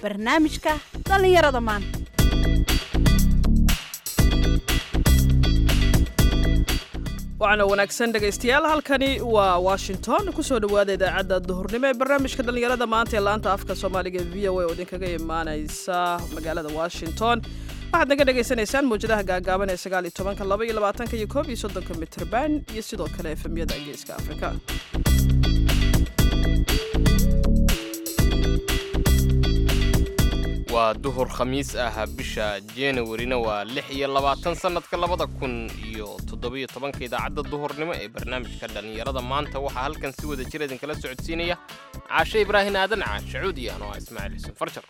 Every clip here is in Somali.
barnaamijka dhallinyarada maanta waxaana wanaagsan dhegaystayaal halkani waa washington kusoo dhowaada idaacadda duhurnimo ee barnaamijka dhallinyarada maanta ee laanta afka soomaaliga e v o a oo idinkaga imaanaysa magaalada washington waxaad naga dhagaysanaysaan mawjadaha gaagaaban ee sagaal iyo tobanka laba iyo labaatanka iyo koob iyo soddonka mitrban iyo sidoo kale efemyada geeska afrika waa duhur khamiis ah bisha januarina waa lix iyo labaatan sannadka labada kun iyo toddobiyo tobanka idaacadda duhurnimo ee barnaamijka dhallinyarada maanta waxaa halkan si wada jir idinkala socodsiinaya caashe ibraahin aadan caashe cuudi ano ah ismaaciil xuseen farjar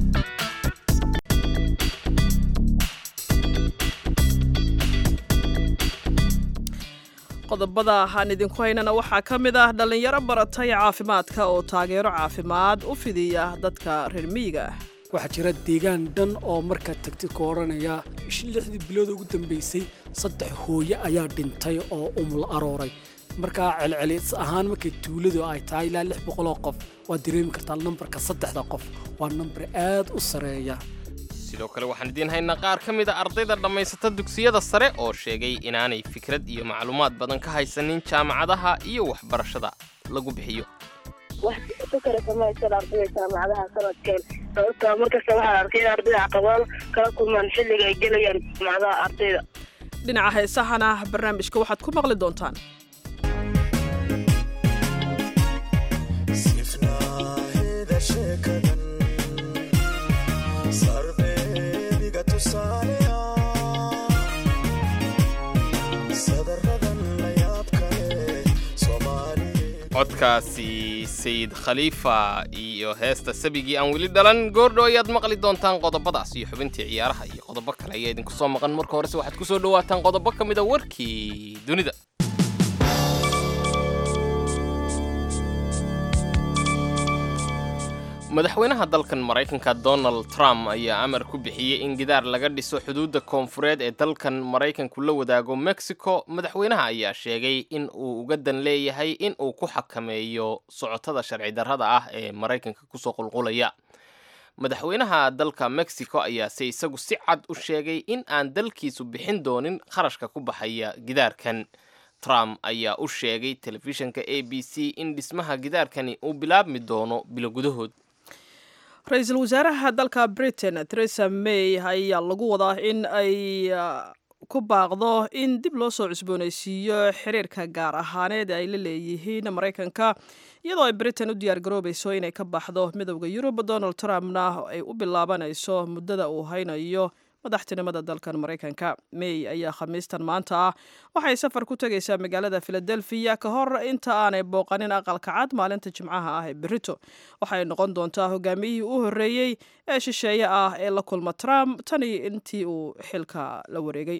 qodobada aan idinku haynana waxaa ka mid ah dhallinyaro baratay caafimaadka oo taageero caafimaad u fidiya dadka reer miyiga ah waxaa jira deegaan dhan oo markaad tagtid ku odhanaya lixdii bilood ugu dambaysay saddex hooye ayaa dhintay oo umul arooray markaa celcelis ahaan markay tuuladu ay tahay ilaa lix boqoloo qof waad dareemi kartaa nambarka saddexda qof waa nambar aad u sareeya sidoo kale waxaan idiin haynaa qaar ka mid a ardayda dhammaysata dugsiyada sare oo sheegay inaanay fikrad iyo macluumaad badan ka haysanin jaamacadaha iyo waxbarashada lagu bixiyo wax ku kala samaysan ardayda jaamacadaha sanadkeen sababtoo markasta waxaan arkay in ardayda caqabado kala kulmaan xilliga ay gelayaan jaamacadaha ardayda dhinaca heesahana barnaamijka waxaad ku maqli doontaan codkaasi sayid khaliifa iyo heesta sabigii aan weli dhalan goordho ayaad maqli doontaan qodobadaas iyo xubintii ciyaaraha iyo qodobo kale ayaa idinku soo maqan marka horese waxaad ku soo dhowaataan qodobo ka mid a warkii dunida madaxweynaha dalkan maraykanka donald trump ayaa amar ku bixiyey in gidaar laga dhiso xuduudda koonfureed ee dalkan maraykanku la wadaago mexico madaxweynaha ayaa sheegay in uu uga dan leeyahay in uu ku xakameeyo socotada sharci darrada ah ee maraykanka kusoo qulqulaya madaxweynaha dalka mexico ayaase isagu si cad u sheegay in aan dalkiisu bixin doonin kharashka ku baxaya gidaarkan trump ayaa u sheegay telefishinka a b c in dhismaha gidaarkani uu bilaabmi doono bilo gudahood ra-iisul wasaaraha dalka britain theresa may ayaa lagu wadaa in ay ku baaqdo in dib loo soo cusboonaysiiyo xiriirka gaar ahaaneed ay la leeyihiin maraykanka iyadoo ay britain u diyaar garoobayso inay ka baxdo midowda yurub donald trumpna ay u bilaabanayso muddada uu haynayo madaxtinimada dalkan maraykanka may ayaa khamiistan maanta ah waxay safar ku tegaysaa magaalada filadelfiya ka hor inta aanay booqanin aqalka cad maalinta jimcaha ah ee berito waxay noqon doontaa hogaamiyihii u horreeyey ee shisheeye ah ee la kulma trump tani intii uu xilka la wareegay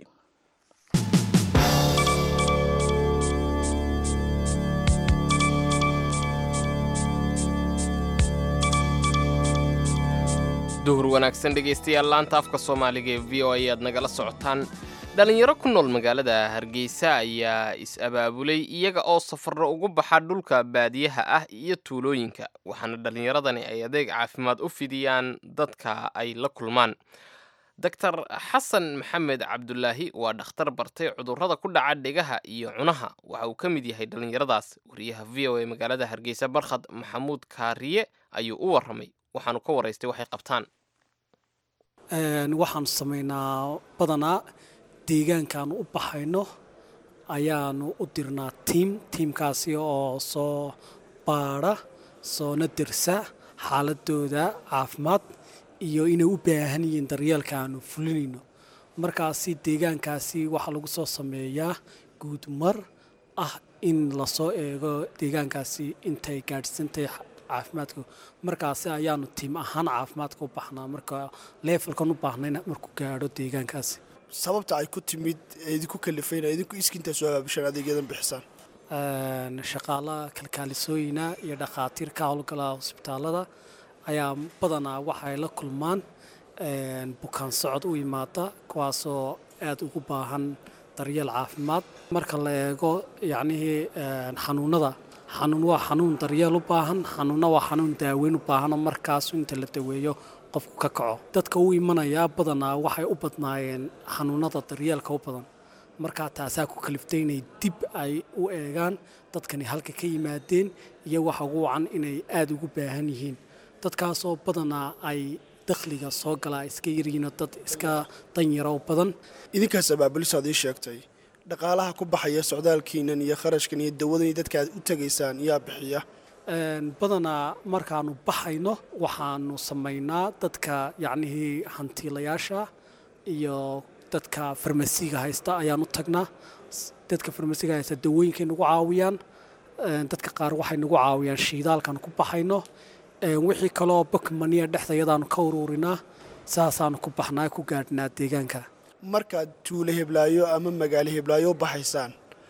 duhur wanaagsan dhegaystayaal laanta afka soomaaliga ee v o a ayaad nagala socotaan dhallinyaro ku nool magaalada hargeysa ayaa is-abaabulay iyaga oo safarro ugu baxa dhulka baadiyaha ah iyo tuulooyinka waxaana dhallinyaradani ay adeeg caafimaad u fidiyaan dadka ay la kulmaan doctor xasan maxamed cabdulaahi waa dhakhtar bartay cudurrada ku dhaca dhegaha iyo cunaha waxa uu ka mid yahay dhallinyaradaas wariyaha v o a magaalada hargeysa barkhad maxamuud kaariye ayuu u warramay waxaanu ka waraystay waxay qabtaan waxaanu samaynaa badanaa deegaankaanu u baxayno ayaanu u dirnaa tiim tiimkaasi oo soo baadha soona dersa xaaladooda caafimaad iyo inay u baahan yihiin daryeelka aanu fulinayno markaasi deegaankaasi waxaa lagu soo sameeyaa guudmar ah in lasoo eego deegaankaasi intay gaadhsantahay caafimaadka markaasi ayaanu tiim ahaan caafimaadka u baxnaa marka leefalkan u baahnayna markuu gaadho deegaankaasi sababta ay ku timid ee idinku kalifayna idinku iskiintaa soo abaabishaan adeegyadan bixisaan shaqaalaha kalkaalisooyina iyo dhakhaatiir ka howlgala hosbitaalada ayaa badanaa waxay la kulmaan bukaan socod u yimaada kuwaasoo aada ugu baahan daryeel caafimaad marka la eego yacnihii xanuunada xanuun waa xanuun daryeel u baahan xanuunna waa xanuun daaweyn u baahanoo markaas inta la daweeyo qofku ka kaco dadka u imanayaa badanaa waxay u badnaayeen xanuunada daryeelka u badan markaa taasaa ku kaliftay inay dib ay u eegaan dadkani halka ka yimaadeen iyo waxa ugu wacan inay aada ugu baahan yihiin dadkaasoo badanaa ay dakhliga soo galaa iska yaryihiinoo dad iska danyaro badan idinkaas abaabulisaad ii sheegtay dhaqaalaha ku baxaya socdaalkiinan iyo kharashkan iyo dawadan iyo dadka aad u tegaysaan yaa bixiya Een, badanaa markaanu baxayno waxaanu samaynaa dadka yacnihii hantiilayaasha iyo dadka farmasiga haysta ayaan u tagnaa S- dadka farmasiga haysta dawooyinkay nagu caawiyaan Een, dadka qaar waxay nagu caawiyaan shiidaalkaan ku baxayno Een, wixii kaloo bokmaniya dhexdayadaanu ka ururinaa saasaanu ku baxnaa ku gaadhnaa deegaanka markaad tuulo heblaayo ama magaalo heblaayo u baxaysaan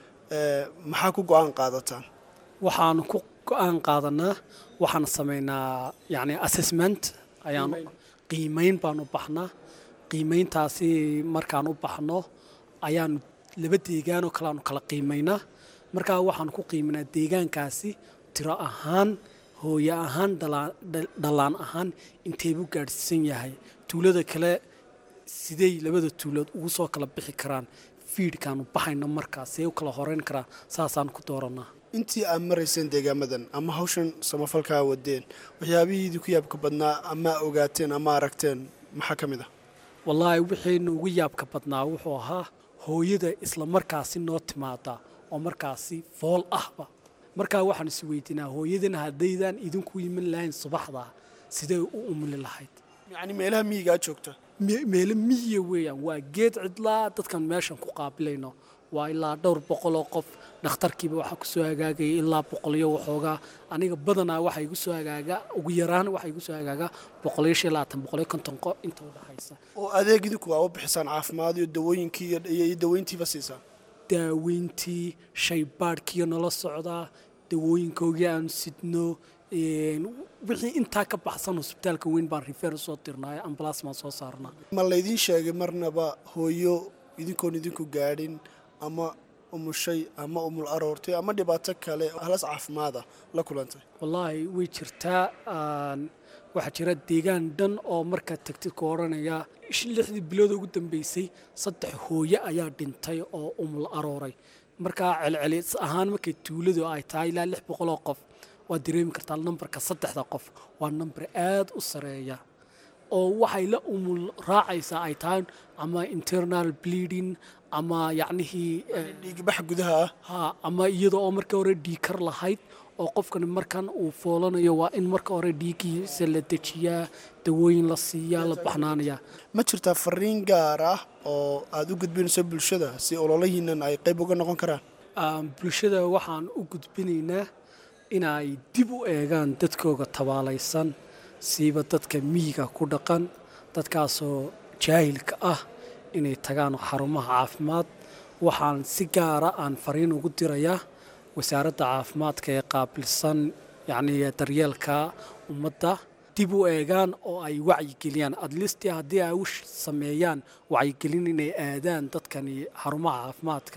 ee, maxaa ku go-aan qaadataan waxaanu ku go-aan qaadanaa waxaan samaynaa yani assessment ayaanu qiimeyn baanu baxnaa qiimeyntaasi markaan u baxno ayaanu laba deegaanoo kale aanu kala qiimaynaa markaa waxaanu ku qiiminaa deegaankaasi tiro ahaan hooye ahaan dhalaan- dhal- dhalaan ahaan inteebuu gaadhsiisan yahay tuulada kale sidey labada tuulood ugu soo kala bixi karaan fiidhkaanu baxayno markaas see u kala horeyn karaa saasaan ku dooranaa intii aad marayseen deegaamadan ama hawshan samafalkaa wadeen waxyaabihii idinku yaabka badnaa ama ogaateen ama aragteen maxaa ka mid ah wallaahi wixiina ugu yaabka badnaa wuxuu ahaa hooyada isla markaasi noo timaada oo markaasi fool ahba markaa waxaan is weydiinaa hooyadan haddaydan idinku iman lahayn subaxda sidee u umuli lahayd yacni meelaha miyigaa joogta Me- meelo miyiya weeyaan waa geed cidlaa dadkan meeshan ku qaabilayno waa ilaa dhowr boqol oo qof dhakhtarkiiba waxaa ku soo hagaagaya ilaa boqolyo waxoogaa aniga badanaa waxaa igu soo hagaaga ugu yaraan waxaa igu soo hagaaga boqolyo shan iyo labaatan boqolyo konton qo inta u dhexaysa oo adeeg idinku waa u bixisaan caafimaad iyo dawooyinkii iyo iyo iyo daweyntiiba siisaan daaweyntii shaybaadhkiiyo nala socdaa dawooyinkoogii aanu sidno een, wixii intaa ka baxsan hosbitaalka weyn baan rifeer usoo dirnaa ambalaas baan soo saarnaa ma laydiin sheegay marnaba hooyo idinkoon idinku gaadhin ama umushay ama umul aroortay ama dhibaato kale halas caafimaada la kulantay wallaahi way jirtaa aan waxaa jira deegaan dhan oo markaad tagtid ku odhanaya ish- lixdii bilood ugu dambeysay saddex hooye ayaa dhintay oo umul arooray markaa celcelis ahaan markay tuuladu ay tahay ilaa lix boqoloo qof waad dareemi kartaa nambarka saddexda qof waa nambar aad u sareeya oo waxay la umul raacaysaa ay tahay ama internal bleeding ama yacnihii eh, dhiigbax gudaha ah ha ama iyada oo marka hore dhiikar lahayd oo qofkani markan uu foolanayo waa in marka hore dhiiggiisa la dejiyaa dawooyin la siiyaa la baxnaanayaa ma jirtaa fariin gaar ah oo aad u gudbinayso bulshada si ololahiinan ay qayb uga noqon karaan Aan bulshada waxaan u gudbinaynaa inay dib u eegaan dadkooga tabaalaysan siiba dadka miyiga ku dhaqan dadkaasoo jaahilka ah inay tagaan xarumaha caafimaad waxaan si gaara aan fariin ugu dirayaa wasaaradda caafimaadka ee qaabilsan yacni daryeelka ummadda dib u eegaan oo ay wacyigeliyaan adlisti haddii ay u sh- sameeyaan wacyigelin inay aadaan dadkani xarumaha caafimaadka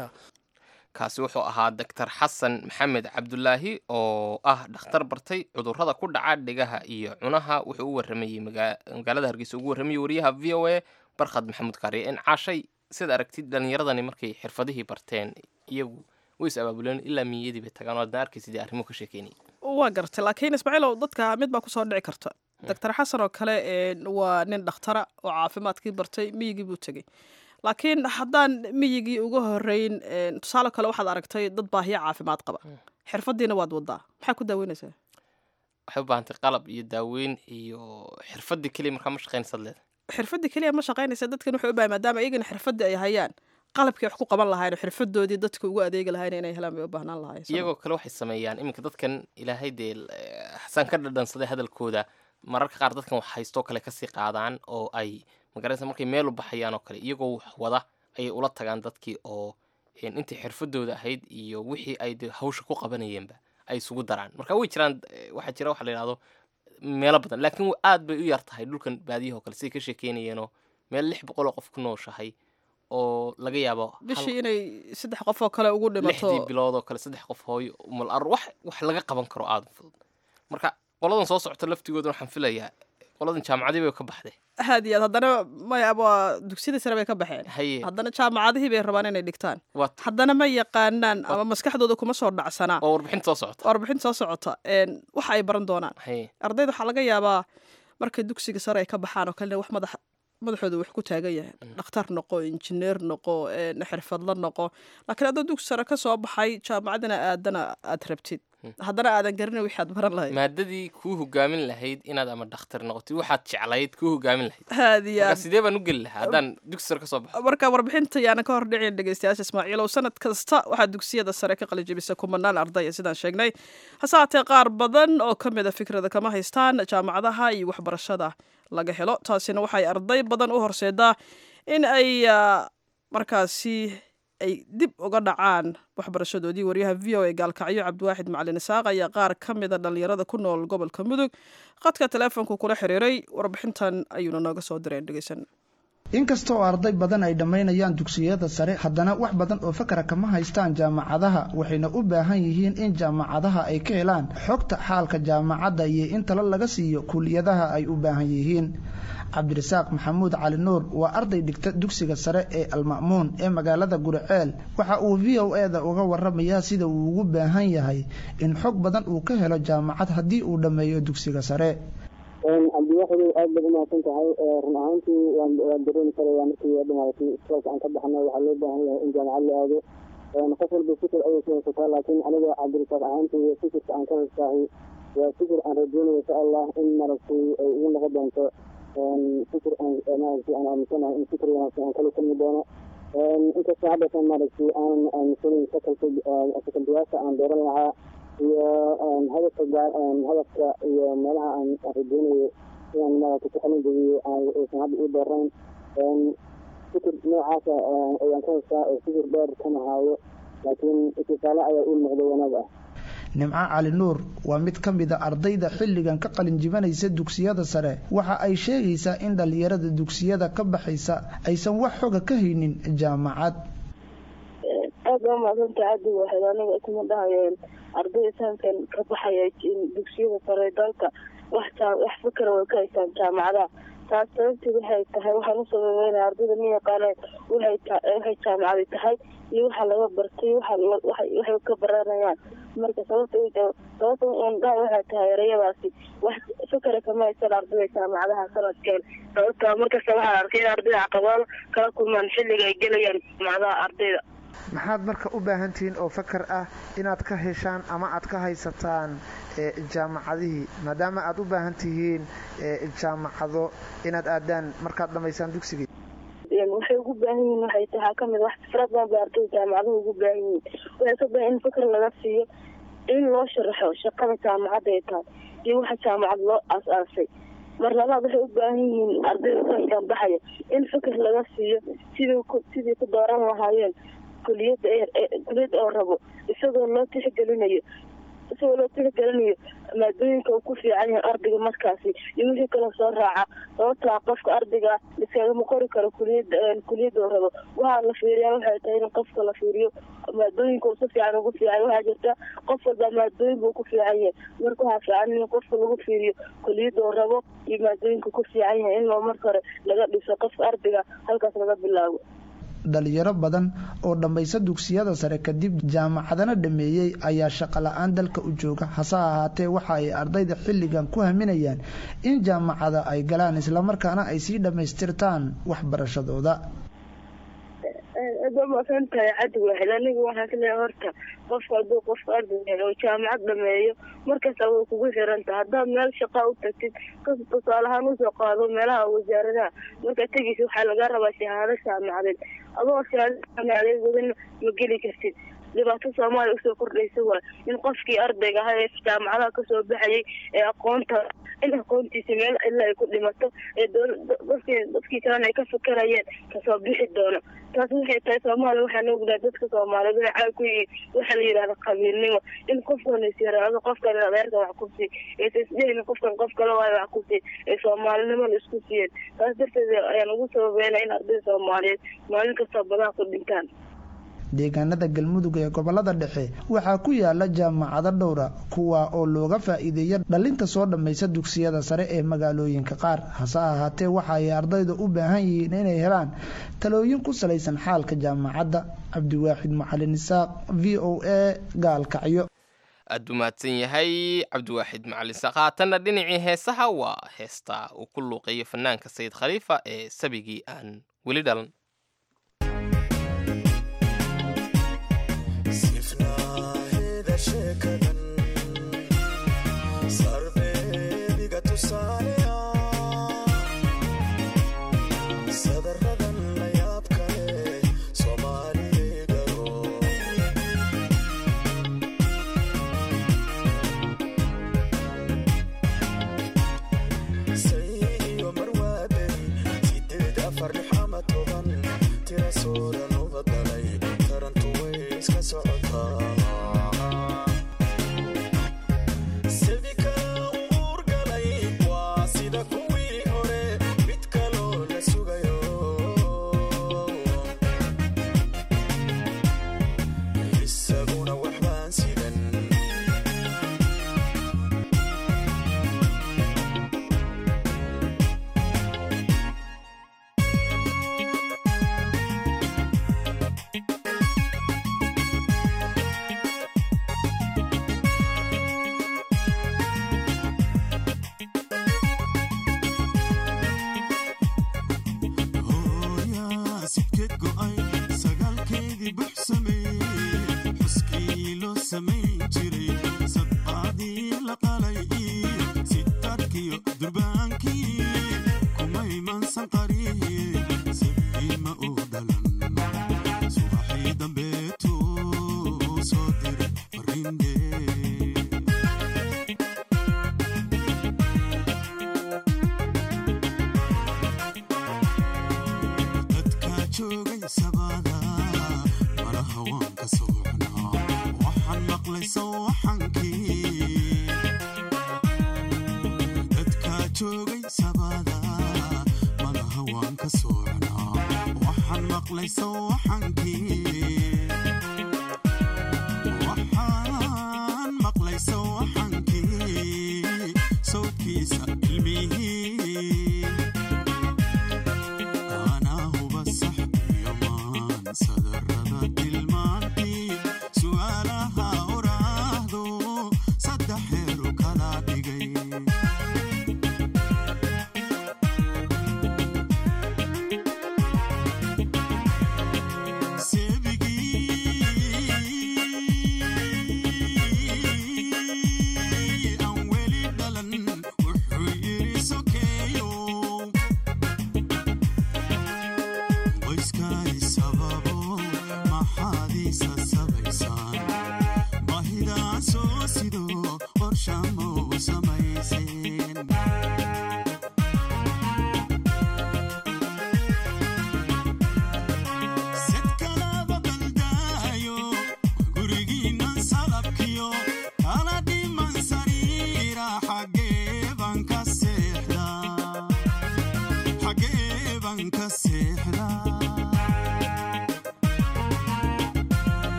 kaasi wuxuu ahaa doctor xasan maxamed cabdulaahi oo ah dhakhtar bartay cudurrada ku dhaca dhigaha iyo cunaha wuxuu u waramayey magaa- magaalada hargeysa ugu warramayey wariyaha v o a barkhad maxamuud kaariye in caashay sida aragtid dhallinyaradani markay xirfadihii barteen iyagu way is abaabuleen ilaa miyadii bay tagaan oo adna arkaysidii arrimo ka sheekeynayay waa gartay laakiin ismaaciilow dadka mid baa kusoo dhici karta doctor xasan oo kale een, waa nin dhakhtara oo caafimaadkii bartay miyigii buu tegey laakiin haddaan miyigii uga horeyn een, tusaale kale waxaad aragtay dad baahiya caafimaad qaba xirfadiina waad wadaa maxaa ku daaweynaysaa waxay u baahantay qalab iyo daaweyn iyo xirfadii keliya markaa ma shaqaynaysaad leedahay xirfadii keliya ma shaqaynaysa dadkan wuxuu u baahay maadaama iyagana xirfadii ay hayaan qalabkii wax ku qaban lahayn oo xirfadoodii dadka ugu adeegi lahayn inay helaan bay u baahnaan lahayn iyagoo kale waxay sameeyaan iminka dadkan ilaahay dee eh, xasaan ka dhadhansaday hadalkooda mararka qaar dadkan wax haystoo kale kasii qaadaan oo ay magaraysa markay meel u baxayaan oo kale iyagoo wax wada ayay ula tagaan dadkii oo een, intii xirfadooda ahayd iyo wixii ay dee hawsha ku qabanayeenba ay isugu daraan marka way jiraan eh, waxaa jira waxa la yidhahdo meelo badan laakiin aad bay u yar tahay dhulkan baadiyahoo kale siday ka sheekeynayeenoo meel lix boqol oo qof ku nooshahay oo laga yaabo hal- bishii inay saddex qof oo kale ugu dhimato lixdii bilood oo kale saddex qof hooyo umal ar wax wax laga qaban karo aada u fudud marka qoladan soo socota laftigooda waxaan filayaa qoladan jaamacadii bay ka baxday aad iyo aad haddana maya waa dugsiyada sare bay ka baxeen haye haddana jaamacadihii bay rabaan inay dhigtaan waa haddana ma yaqaanaan ama maskaxdooda kuma soo dhacsanaa oo warbixinta soo socota warbixin soo socota een, waxa ay baran doonaan haye ardayda waxaa laga yaabaa markay dugsiga sare ay ka baxaan oo kalena wax madax madaxooda wax ku taagan yahay dhakhtar noqo injineer noqo een, xirfadla noqo laakiin haddoo dugsi sare ka soo baxay jaamacadana aadana aad rabtid haddana aadan garanin wixii aad baran lahayd maadadii kuu hogaamin lahayd inaad ama dhakhtar noqotid waxaad jeclayd kuu hogaamin lahayd aad iyo marka aad sidee baan u geli lahaa haddaan dugsi sare ka soo baxo marka warbixinta yaanan ka hordhicin dhegeystayaasha ismaaciilow sanad kasta waxaa dugsiyada sare ka qalijabisa kumanaan ardaya sidaan sheegnay hase haatee qaar badan oo ka mid a fikrada kama haystaan jaamacadaha iyo waxbarashada laga helo taasina waxay arday badan u horseedaa in ay ah, markaasi ay dib uga dhacaan waxbarashadoodii waryaha v o a gaalkacyo cabdiwaaxid macalin isaaq ayaa qaar ka mida dhallinyarada ku nool gobolka mudug khadka taleefonku kula xiriiray warbixintan ayuuna nooga soo direen dhegeysan inkastoo arday badan ay dhammaynayaan dugsiyada sare haddana wax badan oo fakara kama haystaan jaamacadaha waxayna u baahan yihiin in jaamacadaha ay ka helaan xogta xaalka jaamacadda iyo in talo laga siiyo kuliyadaha ay u baahan yihiin cabdirasaaq maxamuud cali nuur waa arday dhigta dugsiga sare ee alma'muun ee magaalada guriceel waxa uu v o e da uga waramayaa sida uu ugu baahan yahay in xog badan uu ka helo jaamacad haddii uu dhammeeyo dugsiga sare cabdiwaxidow aad baad umahadsan tahay run ahaantii waan waan dareemi karaya markii dhamaatay iskoolka aan ka baxnay waxaa loo baahan yahay in jaamacad la aado qof walba fikir ayay ku haysataa laakiin aniga cabdirasaaq ahaantii fikirka aan ka haystaahi waa fikir aan rajeynayo insha allah in maaragtay ay igu noqon doonto fikir aan maaragtay aan aaminsanahay in fikir wanaagsan aan kala kulmi doono inkastoo haddatan maaragtay aanan aaminsanayn sakalka sakalbiyaasha aan dooran lahaa iyo hadafka gaar hadafka iyo meelaha aan rajeynayo inaan maaragtay ku xalin jebiyo aysan hadda ii doorayn fikir noocaasa ayaan ka haystaa oo fikir dheer kama haayo laakiin itisaale ayaa ii muuqda wanaag ah nimco cali nuur waa mid ka mid a ardayda xilligan ka qalin jibanaysa dugsiyada sare waxa ay sheegaysaa in dhallinyarada dugsiyada ka baxaysa aysan wax xoga ka haynin jaamacad aad baa maadanta aada waxayd aniga kuma dhahayeen ardayda saankan ka baxaya dugsiyada sare dalka wax wax fikra way ka haystaan jaamacadaha taas sababteed waxay tahay waxaan u sababeynaya ardayda ma yaqaaneen waxay waxay jaamacadi tahay iyo waxa laga bartay waxay ka baranayaan marka sababta sababta un dhaha waxay tahay erayadaasi wax fikra kama haysan ardayda jaamacadaha sanadkeen sababta markasta waxaan arkay in ardayda caqabado kala kulmaan xilliga ay gelayaan jaamacadaha ardayda maxaad marka u baahan tihiin oo fakar ah inaad ka heshaan ama aad ka haysataan jaamacadihii maadaama aad u baahan tihiin jaamacado inaad aadaan markaad dhammaysaan dugsigii waxay ugu baahan yihiin waxay tahay kamid wax fikrad badan bay ardayda jaamacaduhu ugu baahan yihiin waxay ka baahan in fikr laga siiyo in loo sharaxo shaqada jaamacadda ay tahay iyo waxa jaamacad loo aas-aasay mar labaad waxay u baahan yihiin ardayda sanadkan baxaya in fikir laga siiyo sidii sidii ku dooran lahaayeen kuliyadda kuliyad oo rabo isagoo loo tixgelinayo isagoo loo tixgelinayo maadooyinka uu ku fiican yahay ardayga markaasi iyo wixii kaloo soo raaca sababtaa qofka ardayga iskagama qori karo kuliyadda kuliyadda uu rabo waxaa la fiiriyaa waxay tahay in qofka la fiiriyo maadooyinka uu si fiican ugu fiican waxaa jirta qof walba maadooyin buu ku fiican yahay marka waxaa fiican in qofka lagu fiiriyo kuliyadda uu rabo iyo maadooyinka ku fiican yahay in loo marka hore laga dhiso qofka ardayga halkaas laga bilaabo dhalinyaro badan oo dhammaysa dugsiyada sare kadib jaamacadana dhameeyey ayaa shaqo la-aan dalka u jooga hase ahaatee waxa ay ardayda xilligan ku haminayaan in jaamacada ay galaan islamarkaana ay sii dhammaystirtaan waxbarashadooda aad baa masan tahay cadi waaxid aniga waxaan kaleeya horta qofka hadduu qofka arday yahay oo jaamacad dhameeyo markasta way kugu xiran tahay haddaad meel shaqaa u tagtid kas tusaale ahaan usoo qaado meelaha wasaaradaha markaad tegeysa waxaa laga rabaa shahaado jaamacadeed adoo shahaado jaamacadeed wadan ma geli kartid dhibaato soomaaliya usoo kordhaysa waa in qofkii ardayga ahaa ee jaamacadaha kasoo baxayay ee aqoonta in aqoontiisa meel ilaa ay ku dhimato ee dadkii dadkii kalena ay ka fakarayeen kasoo bixi doono taas waxay tahay soomaaliya waxaan ognahay dadka soomaaliyeed waxay caag ku yihiin waxaa la yidhahda qabiilnimo in qofkan is yaraado qofkan adeerka wax ku sii aysa isdhehaynin qofkan qof kale waayo wax ku sii ee soomaalinimo la isku siiyeen taas darteed ayaan ugu sababeynaa in ardayda soomaaliyeed maalin kasta badaha ku dhintaan deegaanada galmudug ee gobolada dhexe waxaa ku yaala jaamacado dhowra kuwa oo looga faa'iideeya dhalinta soo dhammaysa dugsiyada sare ee magaalooyinka qaar hase ahaatee waxa ay ardayda u baahan yihiin inay helaan talooyin ku salaysan xaalka jaamacadda cabdiwaaxid macalin isaaq v o a gaalkacyo aad u mahadsan yahay cabdiwaaxid macalin isaaq haatanna dhinacii heesaha waa heesta uu ku luuqeeyo fanaanka sayid khaliifa ee sabigii aan weli dhalan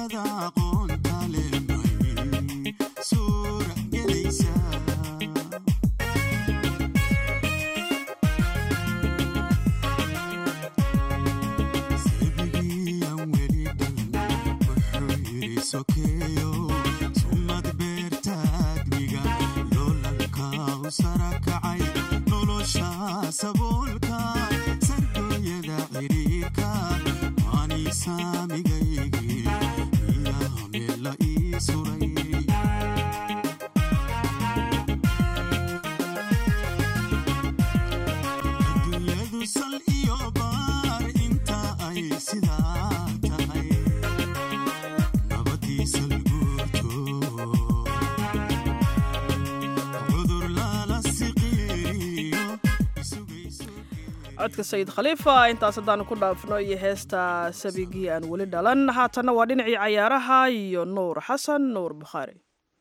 sifada aqoonta leh may suura gelaysaa sabigiiyan weli dhalan wuxuu yidhi sokeeyo summad beerta admiga loolanka u sara kacay nolosha saboolka sargooyada xidhiirka waani saamigaygii iyaa meela ii suray adduunyadu sal iyo baar inta ay sidaa tahay nabadiisa laguurto cudur lala siqiiriyo isugayso codka sayid khaliifa intaas haddaanu ku dhaafno iyo heesta sabigii aan weli dhalan haatanna waa dhinacii cayaaraha iyo nuur xasan nuur bukhaari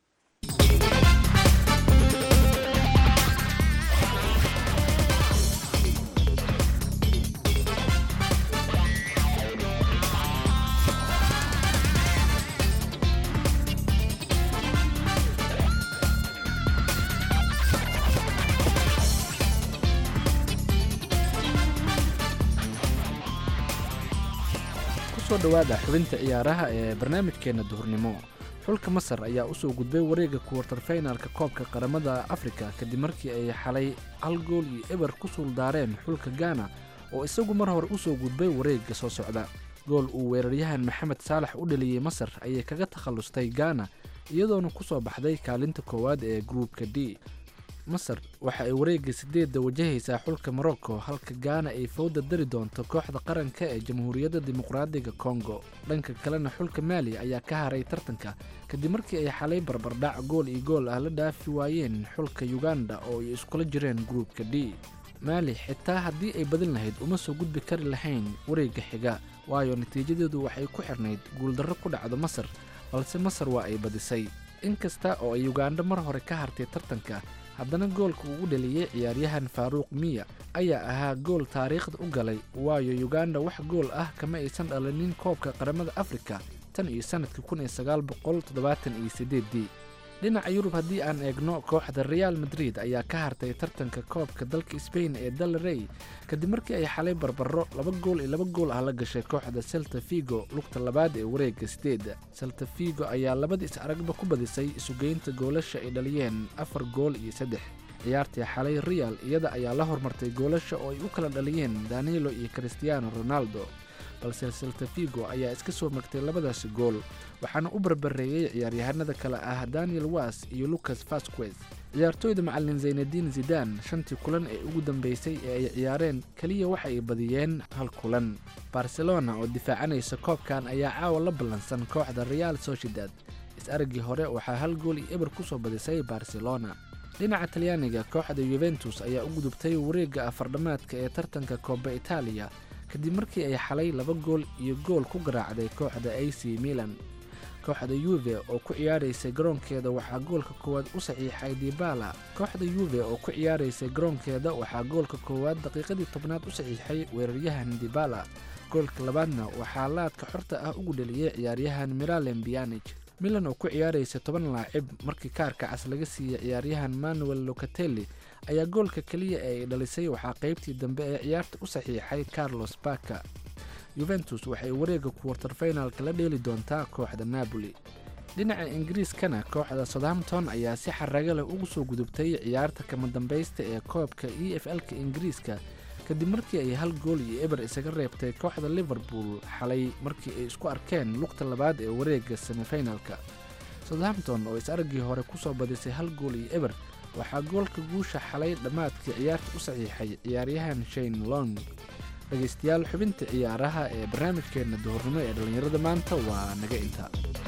kusoo dhowaada xubinta ciyaaraha ee barnaamijkeenna duhurnimo xulka masar ayaa usoo gudbay wareegga kuwartarfinalka koobka qaramada afrika kadib markii ay xalay hal gool iyo eber ku suuldaareen xulka gaana oo isagu mar hore usoo gudbay wareegga soo socda gool uu weeraryahan maxamed saalax u dhaliyey masar ayay kaga takhallustay gaana iyadoona kusoo baxday kaalinta koowaad ee gruupka d masar waxa ay wareegga sideedda wajahaysaa xulka morocco halka gaana ay fowda dari doonto kooxda qaranka ee jamhuuriyadda dimuqraadiga kongo dhanka kalena xulka maali ayaa ka haray tartanka kadib markii ay xalay barbardhac gool iyo gool ah la dhaafi waayeen xulka uganda oo ay iskula jireen gruupka d maali xitaa haddii ay badin lahayd uma soo gudbi kari lahayn wareegga xiga waayo natiijadeedu waxay ku xirnayd guuldarro ku dhacdo masar balse masar waa ay badisay inkasta oo ay uganda mar hore ka hartay tartanka haddana goolka uu u dhaliyey ciyaaryahan faaruuq miya ayaa ahaa gool taariikhda u galay waayo uganda wax gool ah kama aysan dhalinin koobka qaramada afrika tan iyo sannadkii kun iyo sagaal boqol toddobaatan iyo sideeddii dhinaca yurub haddii aan eegno kooxda real madrid ayaa ka hartay tartanka koobka dalka sbain ee dal rey kadib markii ay xalay barbaro laba gool iyo laba gool ah la gashay kooxda selta figo lugta labaad ee wareegga sideedda selta figo ayaa labada is aragba ku badisay isugeynta goolasha ay dhaliyeen afar gool iyo saddex ciyaartii xalay real iyada ayaa la hormartay goolasha oo ay u kala dhaliyeen danilo iyo cristiano ronaldo balse selta figo ayaa iska soo magtay labadaasi gool waxaana u barbareeyey ciyaaryahanada kale ah daniel was iyo lucas vasquez ciyaartooyda macalin zaynadiin zidan shantii kulan ee ugu dambeysay ee ay ciyaareen keliya waxa ay badiyeen hal kulan barcelona oo difaacanaysa koobkan ayaa caawa la ballansan kooxda real sociedad is-araggii hore waxaa hal gool iyo eber ku soo badisay barcelona dhinaca talyaaniga kooxda yuventus ayaa u gudubtay wareegga afardhamaadka ee tartanka kooba itaaliya kadib markii ay xalay laba gool iyo gool ku garaacday kooxda a c milan kooxda yuve oo ku ciyaaraysay garoonkeeda waxaa goolka koowaad u saxiixay dibala kooxda yuve oo ku ciyaaraysay garoonkeeda waxaa goolka koowaad daqiiqadii tobnaad u saxiixay weeraryahan dibala goolka labaadna waxaa laadka xorta ah ugu dheliyey ciyaaryahan miralem bianij milan oo ku ciyaaraysa toban laacib markii kaarka cas laga siiyey ciyaaryahan manuel locatelli ayaa goolka keliya ee ay dhalisay waxaa qaybtii dambe ee ciyaarta u saxiixay carlos baka yuventus waxay wareegga kuwartarfinalka la dheeli doontaa kooxda napoli dhinaca ingiriiskana kooxda southampton ayaa si xaraga leh ugu soo gudubtay ciyaarta kama dambaysta ee koobka e f l-ka ingiriiska kadib markii ay hal gool iyo eber isaga reebtay kooxda liverpool xalay markii ay isku arkeen lugta labaad ee wareegga semifinalka southampton oo is-araggii hore ku soo badisay hal gool iyo eber waxaa goolka guusha xalay dhammaadkii ciyaarta u saxiixay ciyaaryahan shane long dhegaystayaal xubinta ciyaaraha ee barnaamijkeenna duhurnimo ee dhallinyarada maanta waa naga inta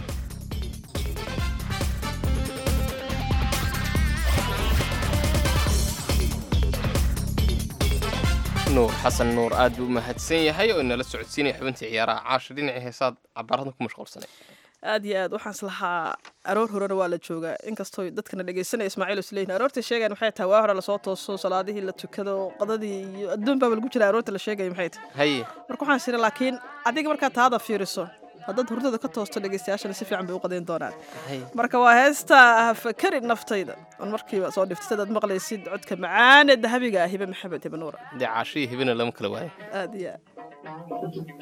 nuur xasan nuur aad buu u mahadsan yahay oo inala socodsiinaya xubintii ciyaaraha caasha dhinacii heesaad cabaarada ku mashquulsanay aad iyo aad waxaan islahaa aroor horena waa la joogaa inkastoo dadkana dhegeysanaya ismaaciil isleyn aroorta sheegayan maxay tahay waa hore lasoo tooso salaadihii la tukado qadadii iyo adduun baaba lagu jira aroorta la sheegaya maxay tahay haye marka waxaan siri laakiin adiga markaad taada fiiriso haddaad hurdada ka toosto dhegeystayaashana si fiican bay u qadayn doonaan Hay. marka waa heesta hafakari naftayda on markiiba soo dhiftay adaad maqlaysid codka macaan ee dahabiga ah hibe maxamed hibe nuura dee caashihii hibina lama kala waayo aad iyo aad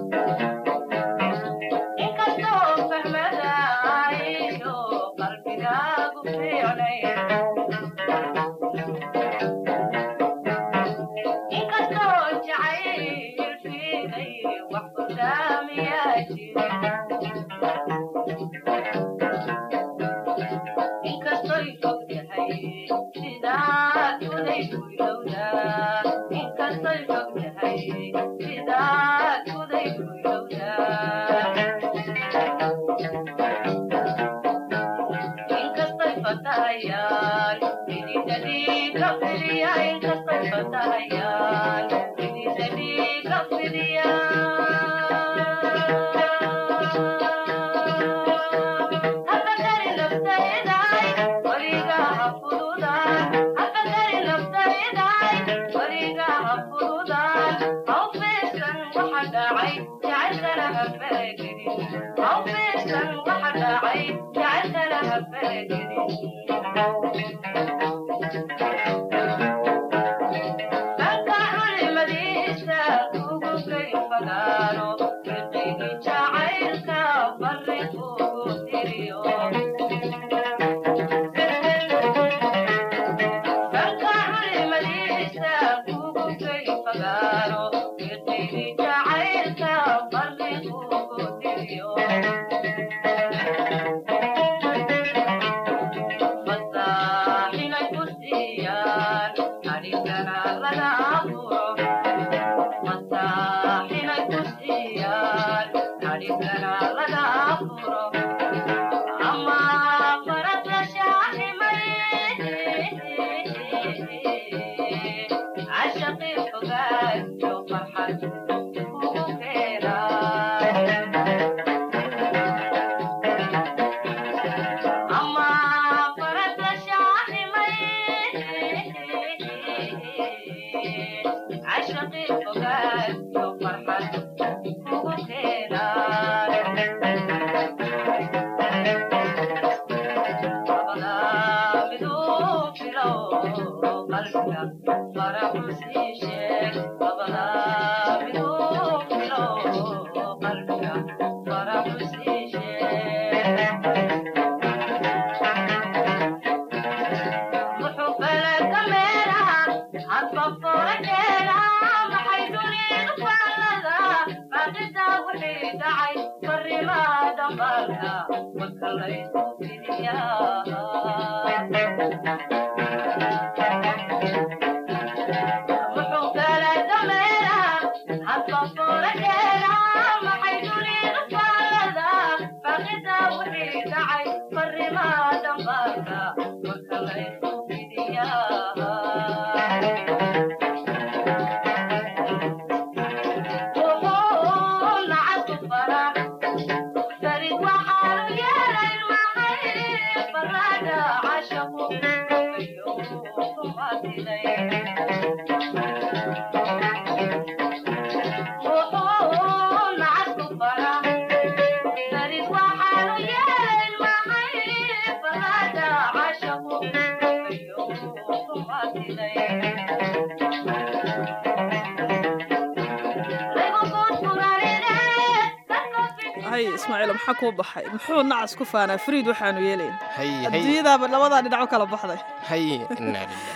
hay ismaaciil maxaa kuu baxay muxuu nacas ku faanaa fariid waxaanu yeelayn hay hay adduunyadaaba labadaa dhinac u kala baxday hay inaa lilah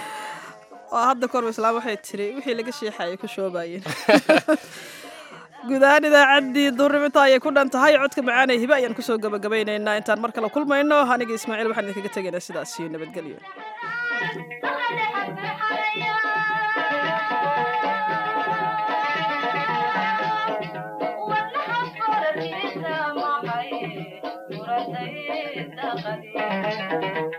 oo hadda korba islaam waxay tiri wixii laga sheexayay ku shoobayeen guud ahaan idaacaddii duurniminta ayay ku dhan tahay codka macaanee hibe ayaan kusoo gabagabaynaynaa intaan mar kale kulmayno aniga ismaaciil waxaan idinkaga tegaynaa sidaas iyo nabadgelyo Thank you.